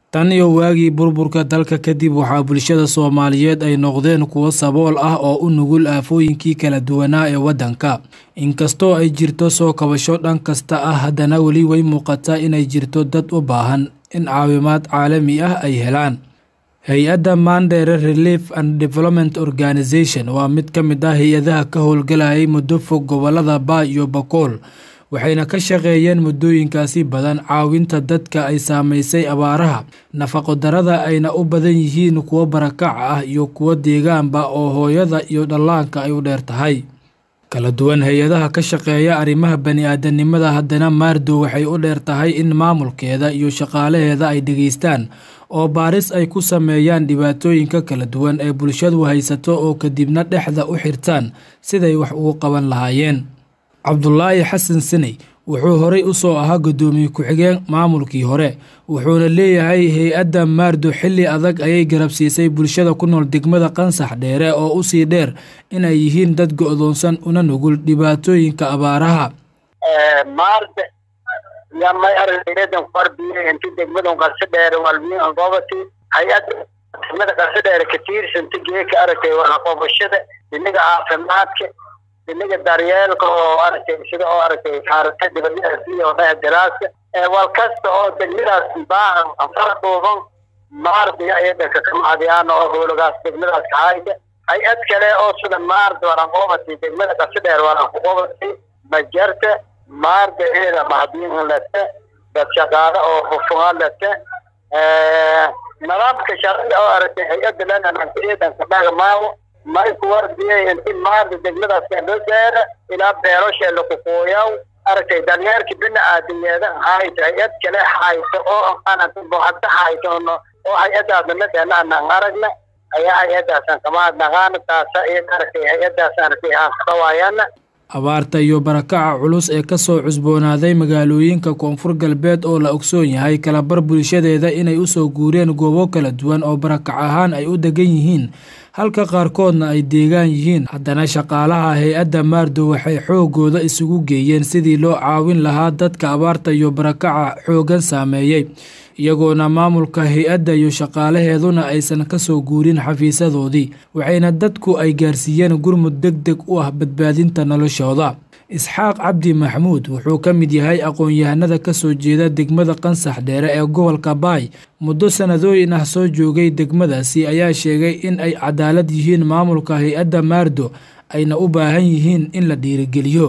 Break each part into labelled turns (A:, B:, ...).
A: tan iyo waagii burburka dalka kadib waxaa bulshada soomaaliyeed ay noqdeen kuwo sabool ah oo u nugul aafooyinkii kala duwanaa ee waddanka inkastoo ay jirto soo kabasho dhan kasta ah haddana weli way muuqataa inay jirto dad u baahan in caawimaad caalami ah ay helaan hay-adda mandere relief and development organisation waa mid ka mid ah hay-adaha ka howlgalayay muddo fog gobolada baa iyo bakool waxayna ka shaqeeyeen muddooyinkaasi badan caawinta dadka ay saamaysay abaaraha nafaqo darada ayna u badan yihiin kuwo barakac ah iyo kuwo deegaanba oo hooyada iyo dhallaanka ay u dheer tahay kala duwan hay-adaha ka shaqeeya arrimaha bani-aadanimada haddana maardo waxay u dheer tahay in maamulkeeda iyo shaqaalaheeda ay dhegeystaan oo baaris ay ku sameeyaan dhibaatooyinka kala duwan ee bulshadu haysato oo kadibna dhexda u xirtaan siday wax ugu qaban lahaayeen cabdulaahi xasan saney wuxuu horey u soo ahaa guddoomiye ku-xigeen maamulkii hore wuxuuna leeyahay hay-adda maardo xilli adag ayay garabsiisay bulshada ku nool degmada qansax dheere oo usii dheer inay yihiin dad go-doonsan una nugul dhibaatooyinka abaaraha
B: maarta yamay aragdan farbiye inti degmadan qarso dheere walmiin gobati hay-adda degmada qarso dheere ka tiirsanta geeka aragtay waraqobashada inaga caafimaadka inaga daryeelka oo aragtay sida oo aragtay kaarata dibadda oo daraaska wal kasta oo degmadaas baahan fara dhuuban maarta ayada ka kamacdiyaan oo howlagaas degmadaas ka hayda hay-ad kale oo sida maarta waran qobati degmada qarso dheere waran ku qobati majarta maarda eeda mahadiin lete dad shaqaale oo hufuma lete nidaamka sharciga oo aragtay hay-adda lenanankaeedan ka dhagamaayo may kuwardiyay inti maarda degmadaas loo gaara ilaa beerosha lakuqooyaw aragtay daryeerka bini-aadamyeeda hayta hay-ad kale hayta oo hadda haytono oo hay-adaasna madeenaan aragna ayaa hay-adaasan kamaadnaqaana taasa iyo aragtay hay-adaas aragtay aan kadhawaayana
A: abaarta iyo barakaca culus ee kasoo cusboonaaday magaalooyinka koonfur galbeed oo la ogsoon yahay kalabar bulshadeeda inay usoo guureen goobo kala duwan oo barakac ahaan ay u degan yihiin halka qaarkoodna ay deegaan yihiin haddana shaqaalaha hay-adda maardo waxay xoogooda isugu geeyeen sidii loo caawin lahaa dadka abaarta iyo barakaca xooggan saameeyey iyagoona maamulka hay-adda iyo shaqaalaheeduna aysan kasoo guurin xafiisadoodii waxayna dadku ay gaarsiiyeen gurmud deg deg u ah badbaadinta noloshooda isxaaq cabdi maxmuud wuxuu ka mid yahay aqoon-yahanada kasoo jeeda degmada qansax dheere ee gobolka baay muddo sanadooyin ah soo joogay degmadaasi ayaa sheegay in ay cadaalad yihiin maamulka hay-adda maardo ayna u baahan yihiin in la dhiirigeliyo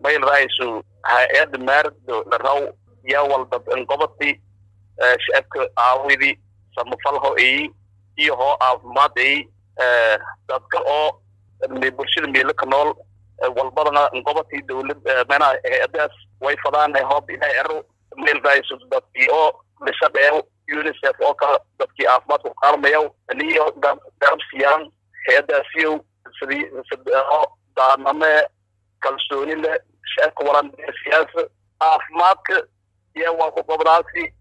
C: shacabka caawidii samafalho iyi iyo hoo caafimaad iyi dadka oo bulshada meelo ka nool walbadana gobotii dowlad mena hay-adaas way fadaan hoob ilahay ero meelkaaso dadkii oo lishaqeeyo unicef oo kale dadkii caafimaadka ku kaalmayaw niyo garab siiyaan hay-adaasiyow sidii oo daaname kalsooni leh shacabka walan siyaasa caafimaadka iyo waa ku gobdaasi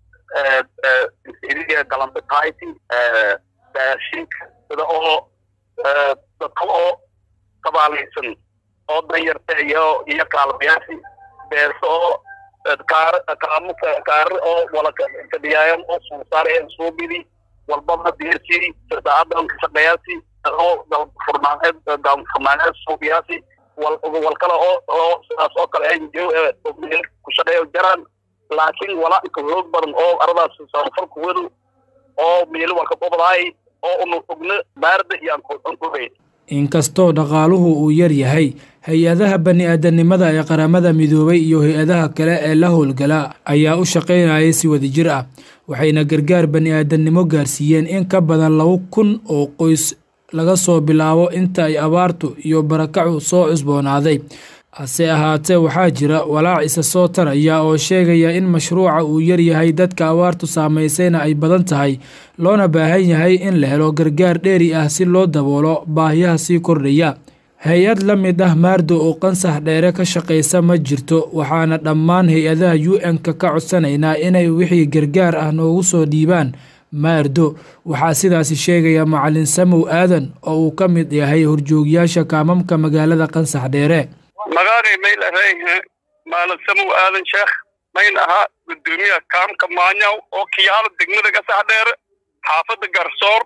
C: iriga galambitayti daashinka sida oo dadka oo kabaalaysan oo danyarta iyo iyo kaalmayaasi beerso oo kaar kaamo kaar oo wala kadhiyaayan oo suusaareen suubidi walbana deersi sadaadan shaqeyaasi oo furnaaneed furnaaneed suubiyaasi wal wal kale oo oo sidaas oo kale ay ku shaqeeyo jaraan laakiin walaainka hoog badan oo aradaas samafalka wadu oo meelo walka qobdaay oo unu ogno baarda iyo ankuhay
A: inkastoo dhaqaaluhu uu yar yahay hay-adaha bani-aadanimada ee qaramada midoobay iyo hay-adaha kale ee la howlgala ayaa u shaqaynayay si wadajir ah waxayna gargaar bani-aadannimo gaarsiiyeen in ka badan laba kun oo qoys laga soo bilaabo inta ay abaartu iyo barakacu soo cusboonaaday hase ahaatee waxaa jira walaac isa soo taraya oo sheegaya in mashruuca uu yaryahay dadka abaartu saamaysayna ay badan tahay loona baahan yahay in la helo gargaar dheeri ah si loo daboolo baahiyaha sii kordhaya hay-ad la mid ah maardo oo qansax dheere ka shaqaysa ma jirto waxaana dhammaan hay-adaha u n-ka ka codsanaynaa inay wixii gargaar ah noogu soo dhiibaan maardo waxaa sidaasi sheegaya macalin samow aadan oo uu ka mid yahay horjoogyaasha kaamamka magaalada qansax dheere
C: magaalay mayl ahay maalin samow aadan sheekh mayn ahaa gudoomiyaha kaamka maanyaw oo kiyaalo degmada gasax dheere xaafadda garsoor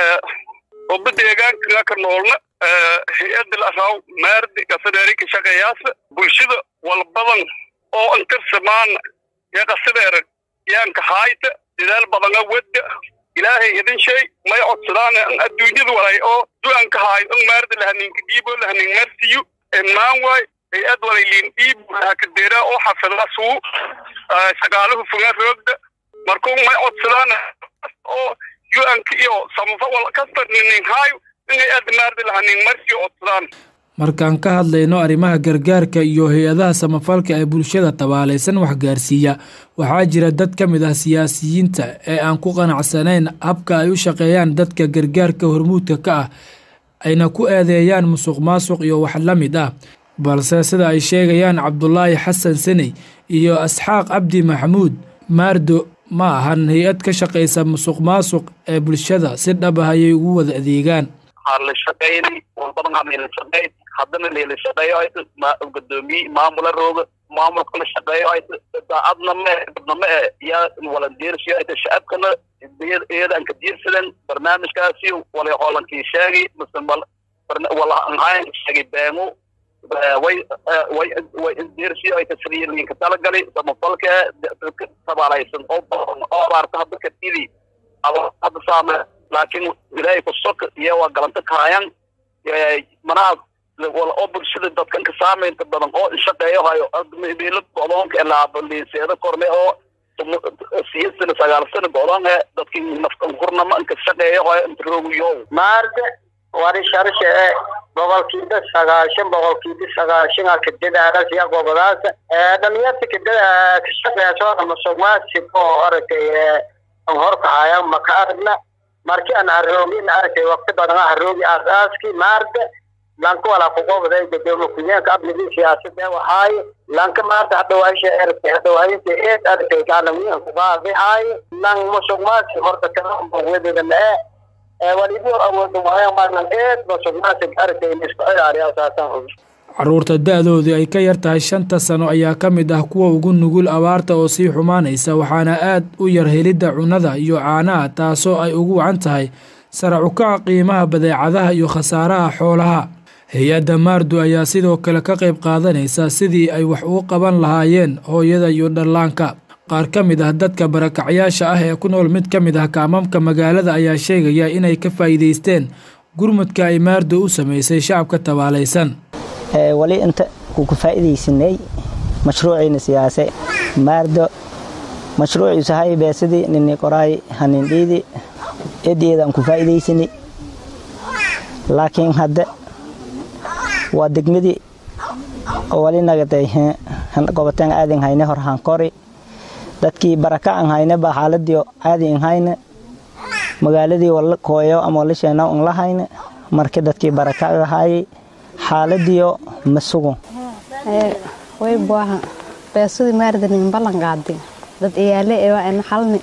C: oba deegaanka ka noolna hay-adda laraw maardi gasadheeri ka shaqeeyaasa bulshada walbadan oo ankarsamaana ya qasadheere yaanka haayta dadaal badana wadda ilaahay idin shay may codsadaan an adduunyada walay oo du'anka haayo an maarda lahaninka dhiibo lahanin marsiyo maan waay hay-ad walayliin dhiib hakadeeraa oo xafidasuu shaqaaluhu fogaan roogda markuu may codsadaan oo yu-anka iyo samafo wal kasta ninin haayo in hay-ad maarda lahanin marsiyo codsadaan
A: markaan ka hadlayno arrimaha gargaarka iyo hay-adaha samafalka ee bulshada tabaalaysan waxgaarsiiya waxaa jira dad ka mid ah siyaasiyiinta ee aan ku qanacsanayn habka ay u shaqeeyaan dadka gargaarka hormuudka ka ah ayna ku eedeeyaan musuq maasuq iyo wax la mid ah balse sida ay sheegayaan cabdulaahi xasan saney iyo asxaaq cabdi maxamuud maardo ma ahan hay-ad ka shaqaysa musuq maasuq ee bulshada si dhab ah ayay ugu wada adeegaan
C: la shaqeyni walbadan hamila shaqeyn haddana lela shaqeeyo ayta gudoomiye maamula rooga maamulka la shaqeeyo ayta daacadna ma badna ma e yaa walandiirsiyo ayta shacabkana iyada aan ka diirsadan barnaamijkaasi walay hoolankii sheegi mise wala anhayn sheegi beengu way way way diirsiyo ayta sidii linka talagali samafalka dadka tabaalaysan oo badan oo abaarta hadda ka tidi hadda saame laakiin ilaahay ku sok iyo waa galanta kahayan manaha oo bulshada dadkan ka saamaynta badan oo shaqeeyo hayo meelo godoonka laabaliiseeda korne oo siya sana sagaal sana godoonhe dadkii naftan kurnama inka shaqeeyo hayo inta roogiyo
B: maarda wari sharshe e boqolkiiba sagaashan boqolkiiba sagaashan kadadaas ya gobolaas dhalinyarta kadada ka shaqeeya masuqmaasib oo aragtay horkahaya maka aragna markii aan haroogin arkay waqti badan haroogi aasaaskii maarda lanka walaa kuqobday gudoomiye ku-xigeenka amnigii siyaasada waxaay lanka maarda hadhawaasha erkay hadhawaayinta eed arkay gaalamiinka kuqaaday haay lan musuqmaasi horta kalawedeedana e walibo awooda waayan marnan eed musuqmaasi arkay isku ciyaari asaasan
A: caruurta da-doodu ay ka yar tahay shanta sano ayaa ka mid ah kuwa ugu nugul abaarta oo sii xumaanaysa waxaana aad u yar helidda cunnada iyo caanaha taasoo ay ugu wacan tahay sarac ukaca qiimaha badeecadaha iyo khasaaraha xoolaha hay-adda maardu ayaa sidoo kale ka qayb qaadanaysa sidii ay wax ugu qaban lahaayeen hooyada iyo dhallaanka qaar ka mid ah dadka barakacyaasha ah ee ku nool mid ka mid ah kaamamka magaalada ayaa sheegaya inay ka faa'iidaysteen gurmudka ay maardu u samaysay shacabka tabaalaysan
D: wali inta kuku faa'iidaysanay mashruuciina siyaase maardo mashruuciisu hay beesadii nini qoraay hanin dhiidi eedeedaan ku faa'iidaysani laakiin hadde waa degmadii wali nagaday goboteen aadin hayne hor hankori dadkii baraka an hayne ba xaaladii aadi in hayne magaaladii wala kooyo ama wala sheena un la hayne markii dadkii baraka ahaayay xaaladiyo ma sugo
E: way buaha beesadii maardanin ballan qaadi dad iyaale ewa ena halni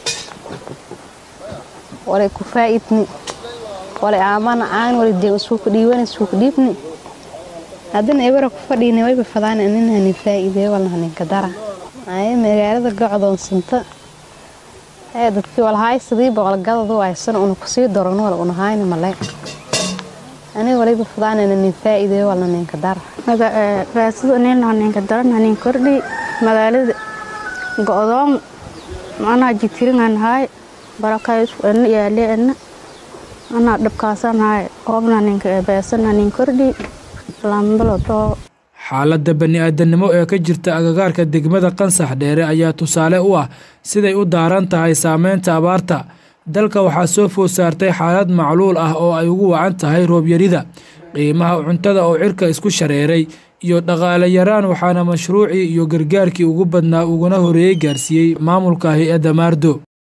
E: walay ku faa'idni walay aamana aan walay deen isuuku dhiiwani isuuku dhiibni haddana ebara ku fadhiina wayba fadaan nin hanin faa'iideeyo walna haninka dara aye magaalada gocdoonsanta ee dadkii walhaay sidii boqolgadadu aysan una kusii daron wala una hayna malee aniga waliba fadaanana nin faa'iideeyo walna ninka dara
F: raasadu nina ninka daran hanin kordhi magaalada go'doon anaa jitiringan haay barakays ena yaale ena anaa dhabkaasan haay qoobna ninka beesana nin kordhi lambalo too
A: xaaladda bani-aadamnimo ee ka jirta agagaarka degmada qansax dheere ayaa tusaale u ah siday u daaran tahay saameynta abaarta dalka waxaa soo food saartay xaalad macluul ah oo ay ugu wacan tahay roobyarida qiimaha cuntada oo cirka isku shareeray iyo dhaqaale yaraan waxaana mashruucii iyo gargaarkii ugu badnaa uguna horeeyey gaarsiiyey maamulka hay-adda maardo